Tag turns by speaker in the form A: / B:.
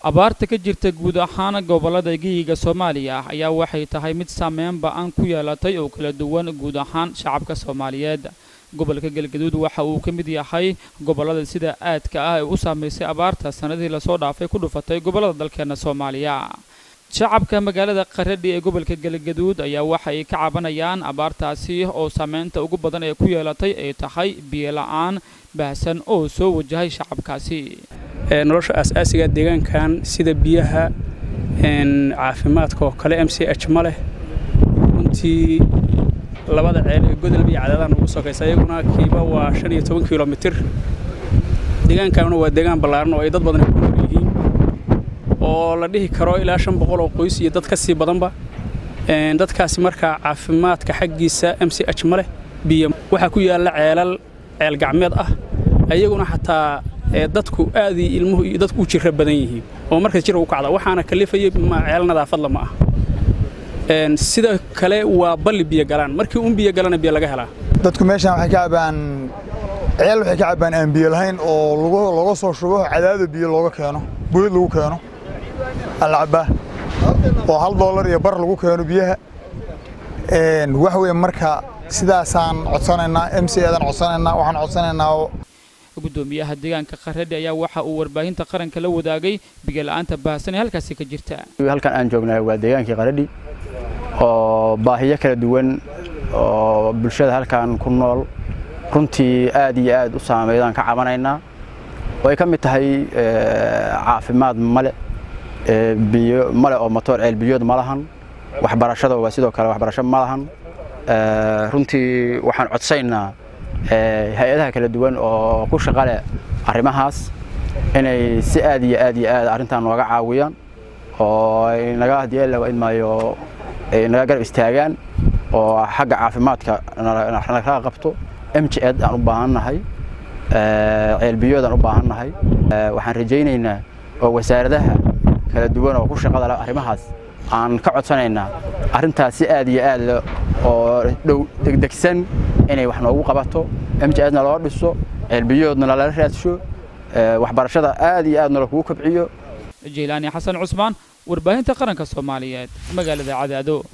A: abaarta ka jirta guud ahaan gobollada geyiga soomaaliya ayaa waxay tahay mid saameyn ba-an ku yeelatay oo kala duwan guud ahaan shacabka soomaaliyeed gobolka galgaduud waxa uu ka mid yahay gobollada sida aadka ah ee u saamaysay abaarta sannadii lasoo dhaafay ku dhufatay gobollada dalkeena soomaaliya shacabka magaalada qaradhi ee gobolka galgaduud ayaa waxa ay ka cabanayaan abaartaasi oo saameynta ugu badan ee ku yeelatay ay tahay biyo la-aan baahsan oo soo wajahay shacabkaasi
B: nolosha aas-aasiga deegaankan sida biyaha caafimaadka oo kale m c h ma leh runtii labada ceel ee godolba iyo cadaadaan ugu sokaysa iyaguna kiiba waa shan iyo toban kilomitir deegaankanuna waa deegaan ballaaran oo ay dad badan ku nool yihiin oo la dhihi karo ilaa shan boqol oo qoys iyo dad ka sii badanba dadkaasi markaa caafimaadka xaggiisa m c h ma leh biyo waxaa ku yaalla ceelal ceel gacmeed ah ayaguna xataa dadku aad iyo ilmuhu iyo dadku u jira badan yihiin oo markaas jira u kacda waxaana kalifaya ceel nadaafadla ma ah sida kale waa balli biyo galaan markii un biyo galana biyo laga helaa
C: dadku meeshaan waxay ka cabaan ceel waxay ka cabaan aan biyo lahayn oo looga soo shubo cadaado biyo looga keeno buyad lagu keeno alcabaa oo hal doolar iyo bar lagu keeno biyaha wax weeye marka sidaasaan codsanaynaa m c eedaan codsanaynaa waxaan codsanaynaa
A: gudoomiyaha deegaanka qaradhi ayaa waxa uu warbaahinta qaranka la wadaagay biyo-la-aanta baahsan ee halkaasi ka jirta
D: halkan aan joognahay waa deegaankii qaradhi oo baahiyo kala duwan oo bulshada halkan ku nool runtii aad iyo aad u saameydaan ka cabanaynaa oo ay ka mid tahay caafimaad male biyo male oo matoor ceel biyood ma lahan waxbarashada waa sidoo kale waxbarasho ma lahan runtii waxaan codsaynaa hay-adaha kala duwan oo ku shaqa leh arrimahaas inay si aad iyo aad iyo aad arrintan nooga caawiyaan oo ay naga hadii laga idmaayo ay naga garab istaagaan oo xagga caafimaadka naga qabto m j ed aan u baahannahay ceelbiyood aan u baahannahay waxaan rajaynaynaa oo wasaaradaha kala duwan oo ku shaqada leh arrimahaas aan ka codsanaynaa arrintaas si aad iyo aad oo dhow degdegsan inay wax noogu qabato m j edna loo dhiso ceelbiyoodna lala raadsho waxbarashada aad iyo aadna lakugu kobciyo
A: jeylaani xasan cusmaan warbaahinta qaranka soomaaliyeed magaalada cadaado